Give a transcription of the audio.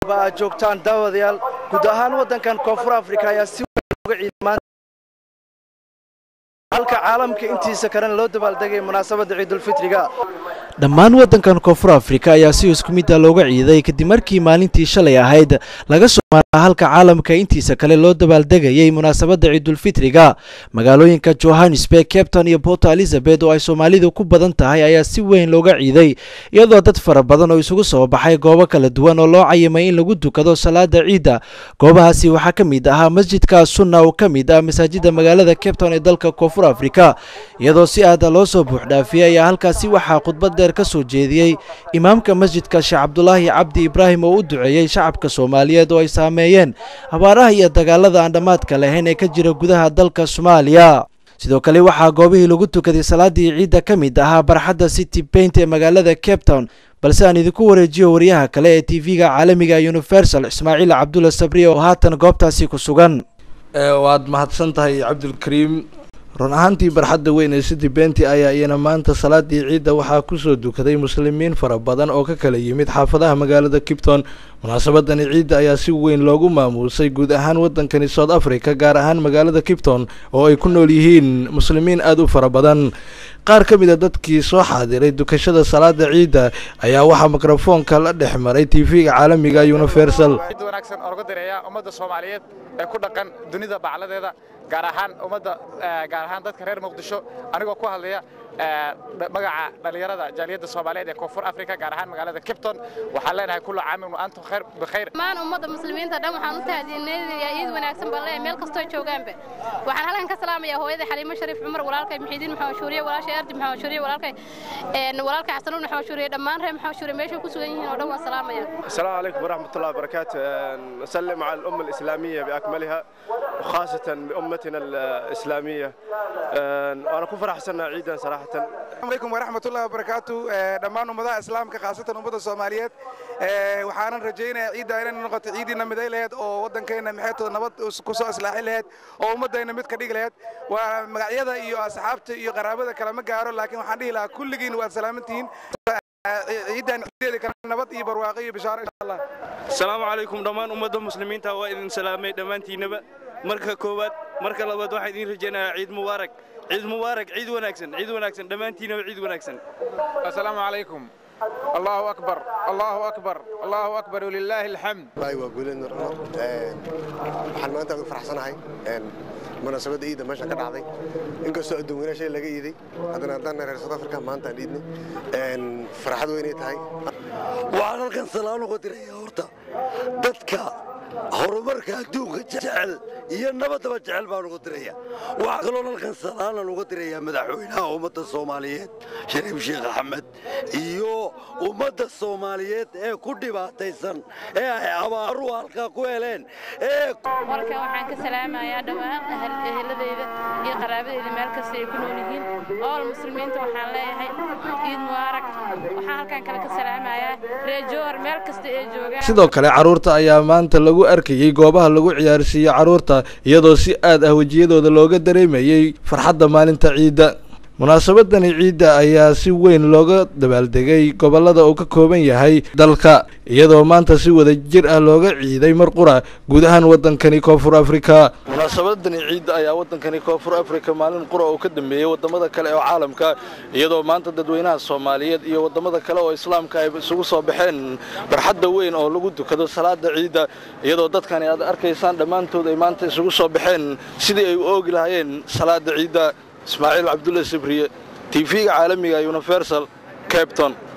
ba aad joogtaan daawadayaal guud ahaan waddankan koonfur afrika ayaa si weyn uga ciiday halka caalamka intiisa kalena loo dabaaldegay munaasabadda ciidulfitriga dhammaan waddankan koonfur afrika ayaa si isku midda looga ciiday kadib markii maalintii shalay ahayd laga soo maaraa halka caalamka intiisa kale loo dabaaldegayay munaasabadda ciidulfitriga magaalooyinka johannesburg capton iyo port elizabeth oo ay soomaalidu ku badan tahay ayaa si weyn looga ciiday iyadoo dad fara badan oo isugu soo baxay goobo kala duwan oo loo cayimay in lagu dukado salaada ciidda goobahaasi waxaa ka mid ahaa masjidka sunna oo ka mid ah masaajida magaalada capton ee dalka koonfur afrika iyadoo si aada loo soo buuxdhaafiyey ayaa halkaasi waxaa khudbad dheer ka soo jeediyey imaamka masjidka sheekh cabdulaahi cabdi ibraahim oo u duceeyey shacabka soomaaliyeed oo ay saameeyeen abaaraha iyo dagaalada aan dhammaadka lahayn ee ka jira gudaha dalka soomaaliya sidoo kale waxaa goobihii lagu tukaday salaadii ciidda ka mid ahaa barxadda city paint ee magaalada cape town balse aan idinku wareejiyo wariyaha kale ee tv-ga caalamiga universal ismaaciil cabdulla sabriye oo haatan goobtaasi ku sugan waad mahadsan tahay cabdulkariim run ahaantii barxadda weyn ee city benti ayaa iyana maanta salaadii ciidda waxaa kusoo dukaday muslimiin fara badan oo ka kala yimid xaafadaha magaalada kipton munaasabadani ciidda ayaa si weyn loogu maamuusay guud ahaan waddankani south africa gaar ahaan magaalada kipton oo ay ku nool yihiin muslimiin aada u fara badan qaar ka mid a dadkii soo xaadiray dukashada salaada ciidda ayaa waxaa mikrofoonka la dhex maray tv-ga caalamiga universal wanaagsan oo laga direeya ummadda soomaaliyeed ee ku dhaqan dunida bacladeeda gaar ahaan ummadda gaar ahaan dadka reer muqdisho anigoo ku hadlaya magaca dhallinyarada jaaliyadda soomaaliyeed ee koonfur afrika gaar ahaan magaalada kipton waxaan leenahay kullu caamin wa antum khayr bikhayr dhammaan ummadda muslimiinta dhan waxaan u tahdiinayaa ciid wanaagsan baan leeyahay meel kastoo joogaanba waxaan halkan ka salaamayaa hooyada xaliimo shariif cumar walaalkay muxiidiin maxamed shuuriye walaashay ardi maxamed shuuriye walaalkay walaalkay xasanuun maxamed shuuriye dhammaan reer maxamed shuuriye meeshay ku sugan yihiin oo dhan waan salaamayaa السلام عليكم ورحمة الله وبركاته نسلم على الأمة الإسلامية بأكملها وخاصة بأمتنا الإسلامية أنا كفر أحسن عيدا صراحة السلام عليكم ورحمة الله وبركاته دمان أمضاء إسلام خاصة أمضاء الصوماليات waxaanan rajaynayaa ciidda inay noqoto ciidiina miday laheyd oo waddankeena maxaytooda nabad kusoo islaaxi laheyd oo ummaddayna mid ka dhigi laheyd waa magacyada iyo asxaabta iyo qaraabada kale ma gaaro laakiin waxaan dhihi lahaa kulligiin waad salaamantihiin ciidan ciideeda kale nabad iyo barwaaqo iyo bishaaro insha allah asalaamu calaykum dhammaan ummadda muslimiinta waa idin salaamay dhammaantiinaba marka koowaad marka labaad waxaan idiin rajaynayaa ciid mubaarak ciid mubaarak ciid wanaagsan ciid wanaagsan dhammaantiinaba ciid wanaagsan assalaamu calaykum allahu akbar allahu akbar allahu akbar walilaahi alxamd waay waa guuleed nur cumar waxaan maanta ugu faraxsanahay munaasabadda ciidda meeshan ka dhacday inkastoo adduun weyna shay laga iiday haddana haddaan reer south africa maanta aan iidnay farxad weynay tahay waxaan halkan salaan uga dirayaa horta dadka horumarka adduunka jecel iyo nabaddaba jecel baan uga diraya waxaa kaloo halkan salaanan uga dirayaa madaxweynaha ummadda soomaaliyeed shariif sheekh axmed iyo ummadda soomaaliyeed ee ku dhibaataysan ee ay abaaruhu halkaa ku heleen ee warkan waxaan ka salaamayaa dhammaan eheladeyda iyo qaraabadeyda meel kasta ay ku nool yihiin ool muslimiinta waxaan leeyahay ciid mubaarak waxaan halkan kale ka salaamayaa reejoor meel kasta ay joogaan sidoo kale carruurta ayaa maanta lagu arkayey goobaha lagu ciyaarsiiyo carruurta iyadoo si aad ah wejiyadooda looga dareemayey farxadda maalinta ciidda munaasabadani ciidda ayaa si weyn looga dabaaldegay gobollada uu ka kooban yahay dalka iyadoo maanta si wada jir ah looga ciiday mar qura guud ahaan waddankani koonfur afrika munaasabadani ciidda ayaa waddankani koonfur afrika maalin qura oo ka dambeeyey waddamada kale oo caalamka iyadoo maanta dadweynaha soomaaliyeed iyo waddamada kale oo islaamka ay isugu soo baxeen barxadda weyn oo lagu dukado salaada ciidda iyadoo dadkani aad arkaysaan dhammaantood ay maanta isugu soo baxeen sidii ay u oogi lahaayeen salaada ciidda ismaaciil cabdulla sibriye tv-ga caalamiga universal cape town